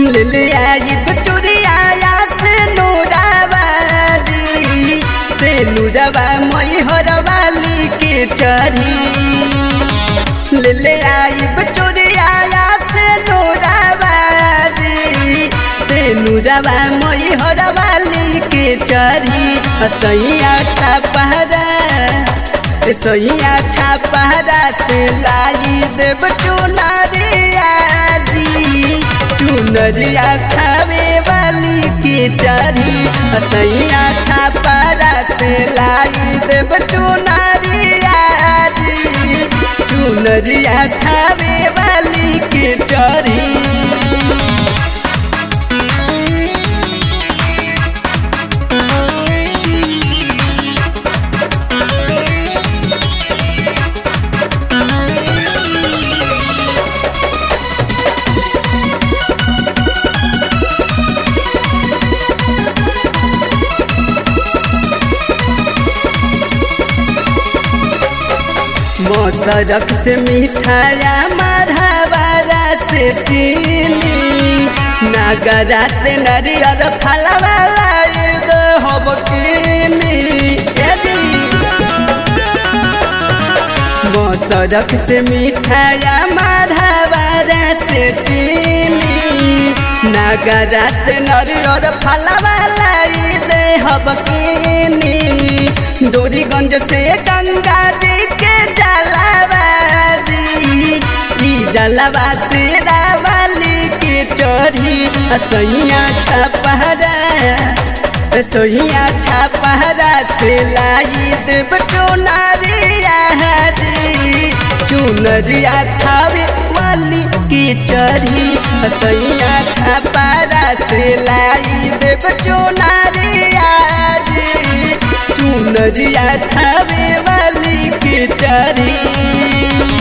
ले ले आई बचुरिया से नूराबारी से नूरबा मैहर वाली के चढ़ी ले ले आई बचुरिया से नूराबारी से नूरबा मैहर वाली के चढ़ी सैया छपहरा सैया छपहरा से लाई देव चुनरिया जी चुनरिया खावे वाली के चढ़ी सैया छपहरा से लाई देव चुनरिया जी चुनरिया खावे वाली के चढ़ी मोसरक से मिठाया माधवारा से चीनी नगरा से नरियर फलवाला हब मोसरक से मिठाया माधवारा से चीनी नगरा से नरियर फलवाला दे हब डोरीगंज से गंगा जी के जलावारी जलवा से रावली के चढ़ी सैया छपहरा सैया छपहरा से लाई देव चुनरिया हरी चुनरिया खावे वाली के चढ़ी सैया छपहरा से लाई देव चुनरिया हरी चुनरिया खावे वाली के चढ़ी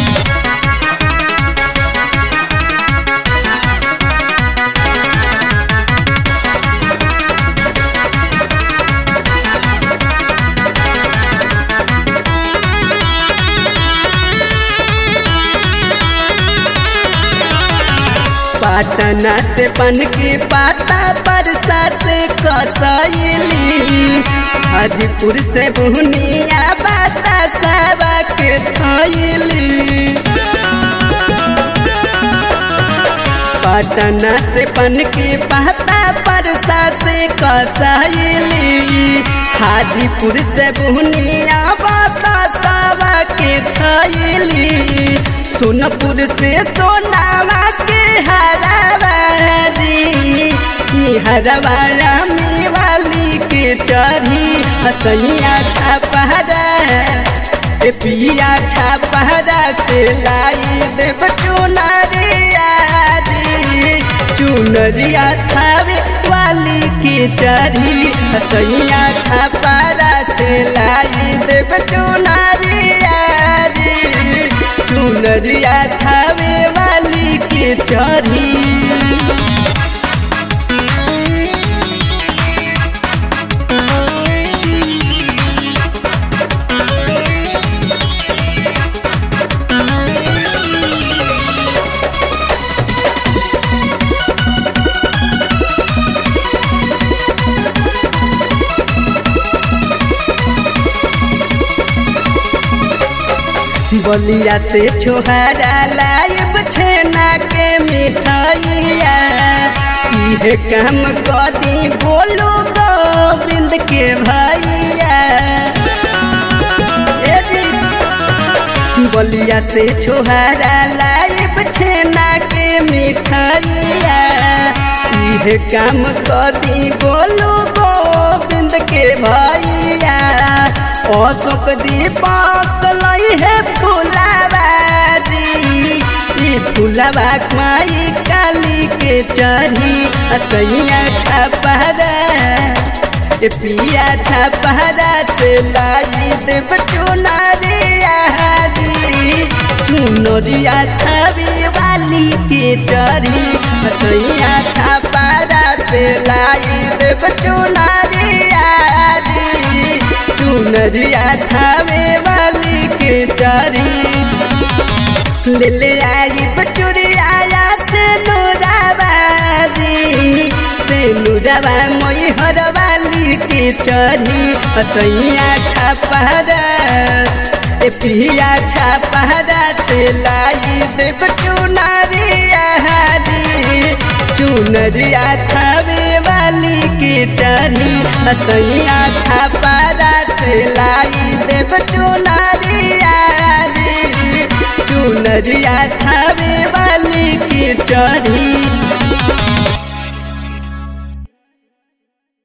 पटना से बन के पाता परसा से कसैली हाजीपुर से बुनिया बाता सावा के थैली पटना से बन के पाता परसा से कसैली हाजीपुर से बुनिया बाता सावा के थैली सोनपुर से सोनावा के हरवारी हरवारा में वाली के चढ़ी हसैया छपहरा ए पिया छपहरा से लाई देव चुनरिया चुनरिया थावे वाली के चढ़ी हसैया छपहरा से लाई देव चुनरिया चुनरिया थावे वाली के चढ़ी बलिया से छोहरा लाइब छेना के मिठाइया इहे काम कदी बोलो गोविंद के भैया बलिया से छोहरा लाइब छेना के मिठाइया इहे काम कदी बोलो गोविंद के भैया अशोक दीपक लई है फुलाबारी फुलवा माई काली के चढ़ी असैया छपहरा पिया छपहरा से लाई देव चुनरिया चुनरिया छवि वाली के चढ़ी असैया छपहरा से लाई देव चुनरिया चुनरिया थावे वाली के चढ़ी ले ले आई बचुरिया से नूराबादी जलवा मोई हरवाली के चढ़ी असैया छापहरा ए पिया छापहरा से लाई देव चुनरिया हरी चुनरिया थावे वाली के चढ़ी असैया छापहरा से लाई देव चुनरिया हरी चुनरिया थावे वाली के चढ़ी